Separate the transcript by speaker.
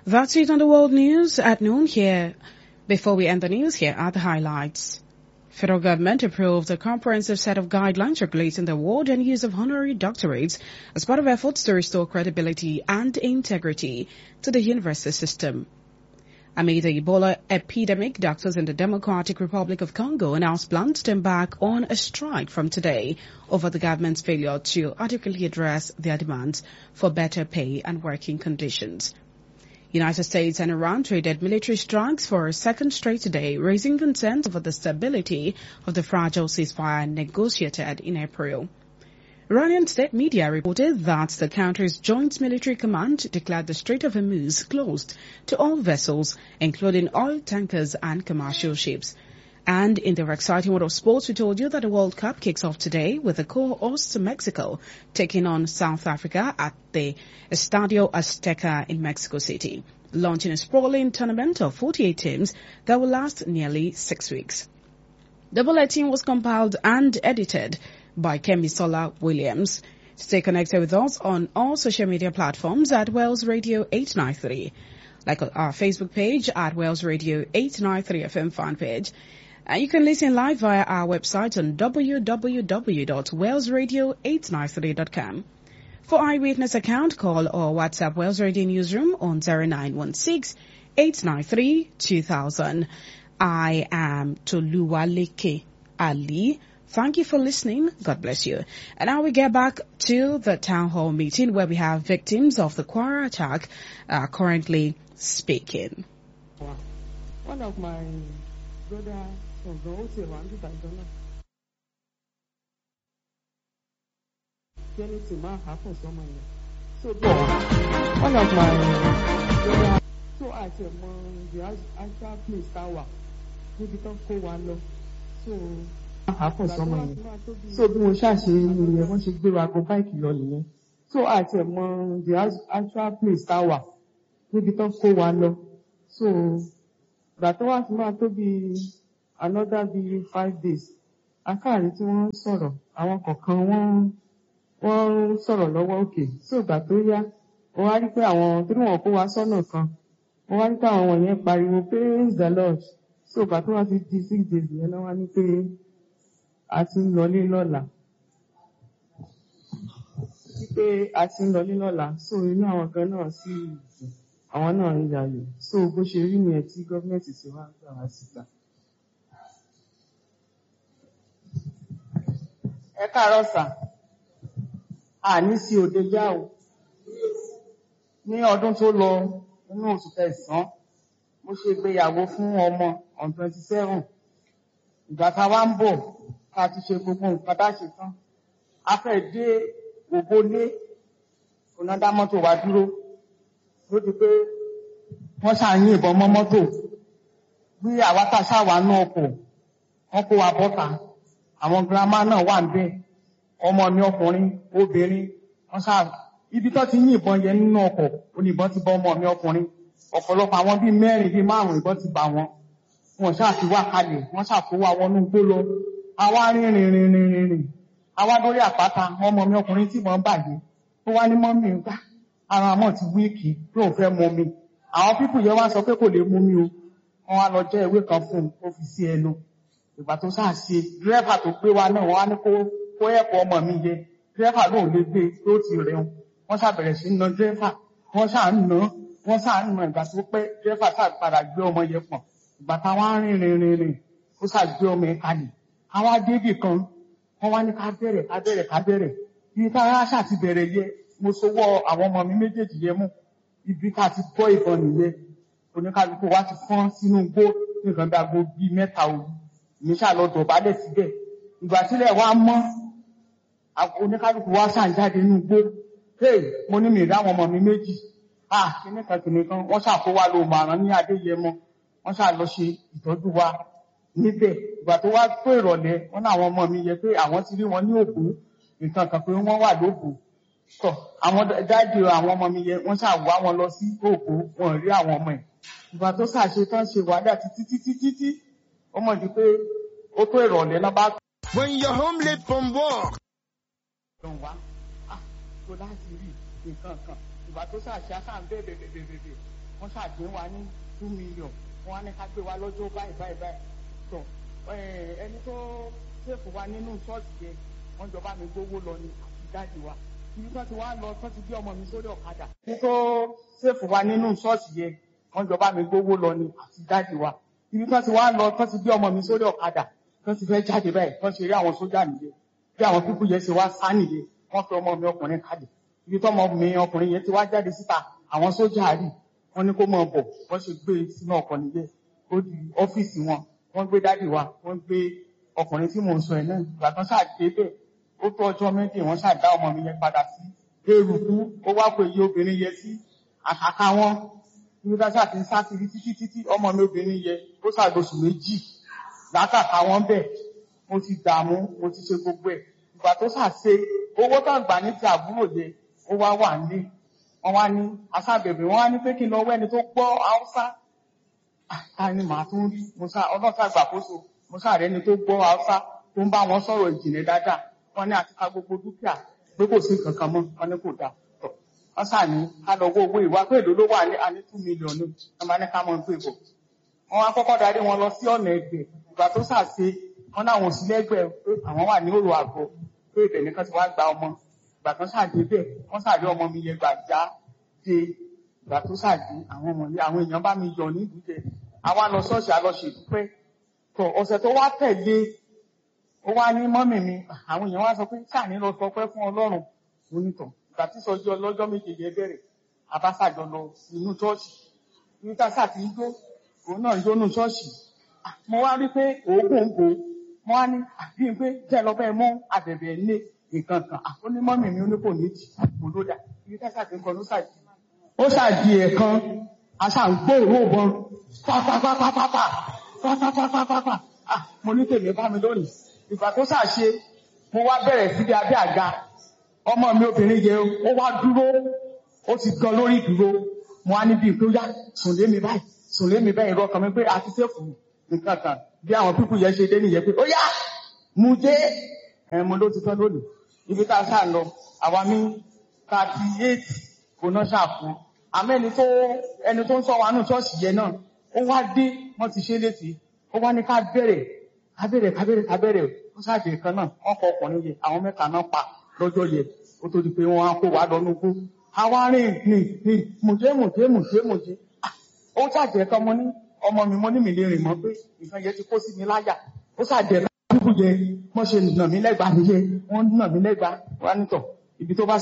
Speaker 1: That's it on the world news at noon here. Before we end the news, here are the highlights. Federal government approved a comprehensive set of guidelines regulating the award and use of honorary doctorates as part of efforts to restore credibility and integrity to the university system. Amid the Ebola epidemic, doctors in the Democratic Republic of Congo announced plans to embark on a strike from today over the government's failure to adequately address their demands for better pay and working conditions. United States and Iran traded military strikes for a second straight day, raising concerns over the stability of the fragile ceasefire negotiated in April. Iranian state media reported that the country's joint military command declared the Strait of Hormuz closed to all vessels, including oil tankers and commercial ships. And in the exciting world of sports, we told you that the World Cup kicks off today with the co-host Mexico taking on South Africa at the Estadio Azteca in Mexico City, launching a sprawling tournament of 48 teams that will last nearly six weeks. The bulletin was compiled and edited by Kemi Sola Williams. Stay connected with us on all social media platforms at Wells Radio 893, like our Facebook page at Wells Radio 893 FM fan page. And you can listen live via our website on www.wellsradio893.com. For eyewitness account, call or WhatsApp Wells Radio Newsroom on 0916 893 2000. I am Toluwaleke Ali. Thank you for listening. God bless you. And now we get back to the town hall meeting where we have victims of the Quara attack uh, currently speaking.
Speaker 2: One of my brother ọ̀gán ó ti wà ní ìbàdàn náà. Kẹ́ni tí máa hà fún sọ́mọ yẹn. So bọ̀ one of my brother so àti ẹ̀mọ the actual place tá a wà níbi tán kó wa lọ. So máa hà fún sọ́mọ yẹn. So bí mo ṣàṣe nìyẹn wọ́n ṣe gbé wa go báìkì lọ nìyẹn. So àti ẹ̀mọ the actual place tá a wà níbi tán kó wa lọ. So ìgbà tó wá fi máa tó bíi another bíi five days akáàrí tí wọ́n ń sọ̀rọ̀ àwọn kọ̀ọ̀kan wọ́n wọ́n ń sọ̀rọ̀ lọ́wọ́ òkè sí ìgbà tó yá wọ́n wá rí pé àwọn tí wọ́n kó wa sọ́nà kan wọ́n wá rí pé àwọn wọ̀nyẹn pariwo praise the lord sí ìgbà tó wá fi di six days yẹn lọ́wọ́ ní pé a ti ń lọlé lọ́la wípé a ti ń lọlé lọ́la so inú àwọn kan náà sì dùn àwọn náà ń yàyò so bó ṣe rí nìyẹn tí gọ́ọ̀mẹ̀ntì ti wá gbà wá síta. ẹ káàárọ̀ sà àní sí òde já o ní ọdún tó lọ nínú oṣù kẹsàn-án mo ṣe ìgbéyàwó fún ọmọ on twenty seven ìgbà tá a wá ń bọ̀ ká ti ṣe gbogbo nǹkan tá a ṣe tán a fẹ́ dé ògbólé onáda mọ́tò wa dúró ló di pé wọ́n ṣàyìn ìbọn mọ́ mọ́tò bí àwa tá a ṣàwà náà kò wọ́n kó wa bọ́ta àwọn girama náà wà ń bẹ ọmọ mi ọkùnrin obìnrin wọn ṣáà ibi tó ti yìnbọn yẹn nínú ọkọ̀ oníbọn ti bọ ọmọ mi ọkùnrin ọ̀pọ̀lọpọ̀ àwọn bíi mẹ́rin bíi márùn ìbọn ti bà wọn wọn ṣáà ti wá kalẹ̀ wọn ṣáà kó wa wọnú gbó lọ àwa rìn rìn rìn rìn rìn rìn àwa lórí àpáta ọmọ mi ọkùnrin tí wọn bàjẹ́ ó wá ní mọ́mí ń gbà ara mọ́ ti wíìkì lóun fẹ́ mú mi àwọn pípù yẹn wá sọ pé kò lè mú mi o wọn wá lọ jẹ́ ìwé kan fún un ó fi sí ẹnu ìgbà tó sáà ṣe dírẹ́fà tó gbé wa náà wọ́n á ní kó kó ẹ̀kọ́ ọmọ mi yẹ dírẹ́fà náà lè gbé tó ti rẹun wọ́n ṣàbẹ̀rẹ̀ sí na dírẹ́fà wọ́n ṣáà ń ná wọ́n ṣáà ń ná ìgbà tó pẹ́ dírẹ́fà ṣáà padà gbé ọmọ yẹn pọ̀n ìgbà táwọn á rìn rìn rìn rìn ó ṣáà gbé ọmọ yẹn kalẹ̀ àwọn adébì kan wọ́n wá ní ká bẹ̀rẹ̀ ká bẹ̀rẹ̀ ká bẹ̀rẹ̀ ibi tá a ṣáà ti bẹ̀rẹ̀ yẹ mo sowọ́ àwọn ọmọ mi méjèèjì yẹn mú ibi tá a ti bọ́ ìbọn nìyẹn oníkálukú wa ti fọ́n sínú igbó nǹkan bí aago bíi mẹ́ta òru mi ṣáà lọ dọ̀bálẹ̀ síbẹ̀ ìgbà sílẹ̀ wa mọ́ oníkálukú wa ṣáà ń jáde nínú igbó hey mo ní mi rí àwọn ọmọ mi méjì ah kíní kan kìnì kan wọ́n ṣáà kó wa lo màrán ní adéyẹmọ wọ́n ṣáà lọ ṣe ìtọ́jú wa níbẹ̀ ìgbà tó wá tó ìrọ̀lẹ́ wọ́n ní àwọn ọmọ mi yẹ pé àwọn ti rí wọn ní òkú nǹkan kan pé wọ́n wà lóògùn tọ̀ àwọn dáàdì àwọn ọmọ mi yẹ wọ́n ṣáà wá wọn lọ sí òkú wọn rí àwọn ọmọ ẹ̀ ìgbà tó ṣàṣe tán ṣe wàhálà títí títí títí ó mọ̀ di pé ó tó ìrọ̀lẹ́ náà bá.
Speaker 3: When you're home late from work.
Speaker 2: Dùn wá, ah, tó láti rí nǹkan kan. Ìgbà tó ṣàṣe aṣáà ń bẹ̀rẹ̀ bẹ̀rẹ̀ bẹ̀rẹ̀ wọ́n ṣàgbé wa ní two million wọ́n á ní ká gbé wa lọ́jọ́ báyìí báyìí báyìí tọ̀ ẹni tó ṣèfù wa nínú ṣọ́ọ̀ṣì yẹn wọ́n jọba mi gbówó lọ ní àtijáde wa ibi tó ti wá lọ tó ti gbé ọmọ mi sórí ọ̀kadà ẹni tó ṣèfù wa nínú ṣọ́ọ̀ṣì yẹn wọ́n jọba mi gbówó lọ ní àtijáde wa ibi tó ti wá lọ tó ti gbé ọmọ mi sórí ọ̀kadà tó ti fẹ́ jáde báyìí tó ṣe rí àwọn sójà nìyẹn bí àwọn pípú yẹn ṣe wá sá nìyẹn wọ́n fi ọmọ mi ọkùnrin kalẹ̀ ibi tó ọmọ mi ọkùnrin yẹn ti wá jáde síta àwọn sójà rí wọ́n ní kó mọ̀ bọ̀ wọ́n ṣe gbé sínú ọkọ̀ nìyẹn ó di ọ́fíìsì wọn wọ́n gbé dádì wa wọ́n gbé ọkùnrin tí mò ń sọ ẹ̀ náà ìgbà kan ṣáà dé bẹ́ẹ̀ ó tó ọjọ́ méjì wọ́n ṣáà dá ọmọ mi yẹn padà sí eruku ó wá pé iye obìnrin yẹn sí àkàkà wọn ibi tá ṣáà ti ń sá kiri títí títí ọmọ mi obìnrin yẹn ó ṣàgbọ̀sù méjì látàkà wọn bẹ́ẹ̀ mo ti dààmú mo ti ṣe gbogbo ẹ̀ ìgbà tó ṣàṣe owó tó gbà ní ti àbúrò yẹn ó wá wà nílé wọ́n wá ní aṣábẹ̀bẹ̀ wọ́n wá ní pé kí n lọ wẹ́ni tó gbọ́ haúsá ta ni màá tún rí mo sá ọlọ́sà gbàkóso mo sá rẹ́ni tó gbọ́ haúsá tó ń bá wọn sọ̀rọ̀ ìjìnlẹ̀ dáadáa wọ́n ní àti ká gbogbo dúkìá pé kò sí kankan mọ́ wọ́n ní kò dáa tọ̀ wọ́n sá ní ká lọ wó owó ìwà pé èdè ló wà ní àní two million ní wọ́n bá ní ká mọ̀ pé bọ̀ wọ́n wá kọ́kọ́ darí wọn lọ sí ọ̀nà ẹgbẹ́ ìgbà tó sàṣe wọ́n láwọn òsì lẹ́gbẹ̀ẹ́ pé àwọn wà ní òrò àgọ́ pé ibẹ̀ nìkan ti wá gba ọmọ ìgbà tó sàdé bẹ́ẹ̀ wọ́n sàdé ọmọ mi yẹn gbà já dé ìgbà tó sàdé àwọn ọmọ yẹn àwọn èèyàn bá mi yọ ní ìdújẹ àwa lọ ṣọ́ọ̀ṣì a lọ ṣèdúpẹ́ tó ọ̀sẹ̀ tó wá tẹ̀lé ó wá ní mọ́mì mi àwọn èèyàn wá sọ pé sáà ní lọ sọ pé fún ọlọ́run onítàn ìgbà tí sọjú ọlọ́jọ́ méje yẹn bẹ̀rẹ̀ abáṣàjọ lọ inú ṣọ́ọ̀ṣì ní tásà tí ń jó òun náà ń jó nù ṣọ́ọ̀ṣì mo wá rí pé òógùn ń bò mo wá ní àbí pé jẹ́ lọ bẹ́ẹ̀ mú àbẹ̀bẹ̀ ní nǹkan kan ó ní mọ́mì mi ó ní kò ní jì mo ló dà ibi tásà tí ń kọ ló ṣàjì ó ṣàjì ẹ̀kan aṣàǹgbòrò bọn pápápápápápá pápápápápá mo ní tèmi bá mi lónìí ìgbà tó ṣàṣe mo wá bẹ̀rẹ̀ síbi abẹ́ àga ọmọ mi obìnrin yẹ ó wá dúró ó ti gan lórí dúró mo wá níbi pé ó yá sùn lé mi báyìí sùn lé mi báyìí rọ ọkàn mi pé àti sẹ́fù nǹkan kan bí àwọn pípù yẹn ṣe dé nìyẹn pé ó yá mu dé ẹ̀ mo ló ti tán lónìí ibi tá a ṣáà lọ àwa ní thirty eight kò náà ṣàfù àmọ́ ẹni tó ẹni tó ń sọ wa nù ṣọ́ọ̀ṣì yẹn náà ó wá dé wọ́n ti ṣe létí ó wá ní ká bẹ̀rẹ̀ ká bẹ̀rẹ̀ ká bẹ̀rẹ̀ ká bẹ̀rẹ̀ ó ṣáàjì kan náà wọ́n kọ ọkùnrin yẹ àwọn mẹ́ta náà pa lọ́jọ́ yẹ ó tó di pé wọ́n á kó wa lọ núgbó àwa rìn ní ní mùjé mùjé mùjé mùjé ó ṣàjẹ́ kan mo ní ọmọ mi mo ní mi lè rìn mọ́ pé nǹkan yẹn ti kó sí mi láyà ó ṣàjẹ́ kan kúkú yẹ wọ́n ṣe nà mí lẹ́gbàá nìyẹn wọ́n nà mí lẹ́gbàá wọ́n á nítọ̀ ibi tó bá